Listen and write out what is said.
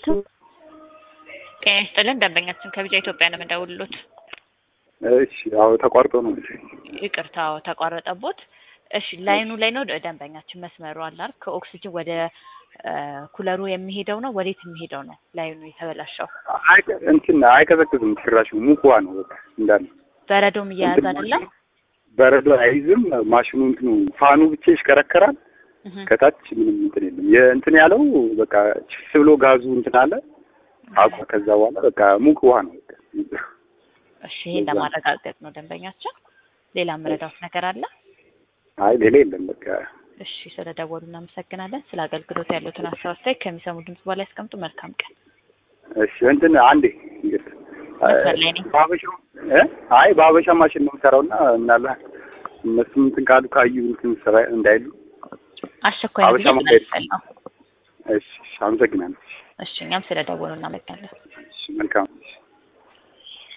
ጤና ይስጥልን ደንበኛችን ከቢጫ ኢትዮጵያ ነው የምንደውልሎት። እሺ አዎ ተቋርጦ ነው እንጂ ይቅርታ አዎ ተቋረጠቦት። እሺ ላይኑ ላይ ነው ደንበኛችን መስመሩ አለ አይደል? ከኦክሲጅን ወደ ኩለሩ የሚሄደው ነው ወዴት የሚሄደው ነው ላይኑ የተበላሸው? አይቀ- እንትን አይቀዘቅዝም ጭራሽ ሙቅ ውሃ ነው በቃ እንዳለ በረዶም እያያዝ አይደለም? በረዶ አይዝም ማሽኑ እንትኑ ፋኑ ብቻ ይሽከረከራል እህ ከታች ምንም እንትን የለም የእንትን ያለው በቃ ችስ ብሎ ጋዙ እንትን አለ አቋ ከዛ በኋላ በቃ ሙቅ ውሃ ነው በቃ እሺ ይሄን ለማረጋገጥ ነው ደንበኛችን። ሌላ መረዳት ነገር አለ? አይ ሌላ የለም በቃ እሺ ስለደወሉ እናመሰግናለን። ስለ አገልግሎት ያሉትን ሀሳብ አስተያየት ከሚሰሙ ድምጽ በላይ ያስቀምጡ። መልካም ቀን። እሺ እንትን አንዴ እንግዲህ መስመር ላይ ነኝ። በሀበሻ እ አይ በሀበሻ ማሽን ነው የምሰራውና ምናልባት እነሱም እንትን ካሉ ካዩ እንትን ስራ እንዳይሉ አስቸኳይ ነው ብዬ ሀበሻ መንገድ- ስለምሰል ነው። እሺ እሺ፣ አመሰግናለሁ እሺ እኛም ስለደወሉ እናመሰግናለን። እሺ መልካም